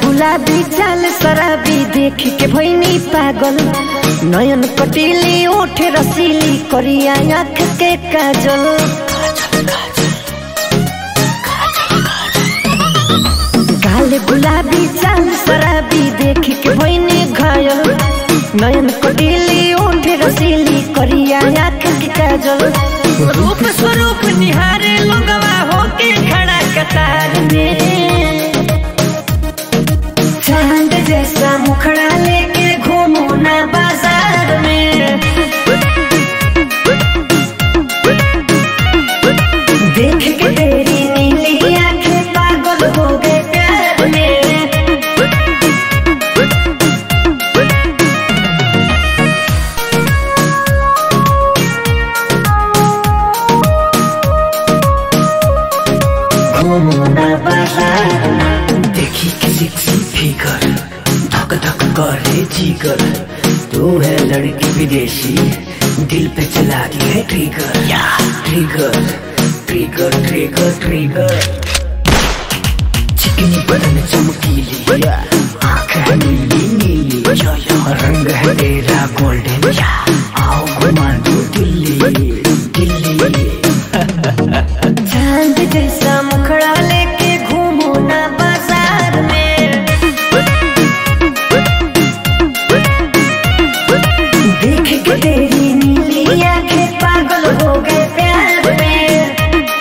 गुलाबी चाल शराबी देख के भैनी पागल नयन कटीली ओठ रसीली करिया आँख के काजल काले गुलाबी चाल शराबी देख के भैनी घायल नयन कटीली ओठ रसीली करिया आँख के काजल रूप स्वरूप निहारे लोगवा होके खड़ा कतार में चांद जैसा मुखड़ा लेके घूमू ना बाजार में देख के तेरी नीली आंखें पागल हो गए प्यार में घूमू ना बाजार में देखी के सेक्सी फिगर धक धक करे जिगर तू है लड़की विदेशी दिल पे चला दी है ट्रिगर या ट्रिगर ट्रिगर ट्रिगर ट्रिगर चिकनी बदन चमकीली आँख है नीली नीली रंग है तेरा गोल्डन या आओ घुमा दो दिल्ली दिल्ली चांद जैसा मुखड़ा लेके घूमू ना बाजार में देख के तेरी नीली आंखें पागल हो गए प्यार में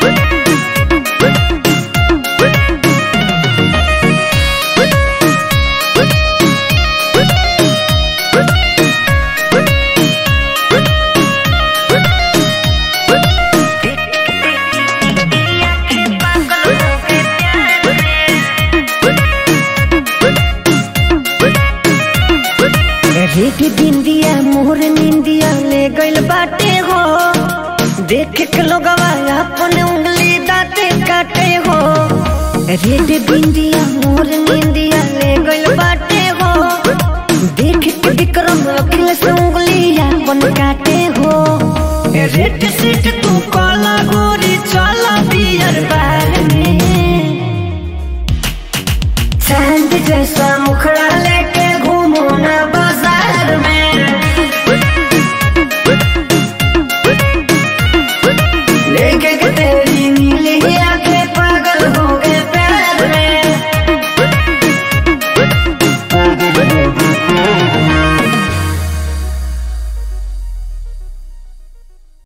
रेड बिंदिया मोर निंदिया ले गइल बाटे हो देख के लोगवा अपन उंगली दाते काटे हो रेड बिंदिया मोर निंदिया ले गइल बाटे हो देख के विक्रम अखिलेश उंगली अपन काटे हो रेड सीट तू काला गोरी चला बियर बा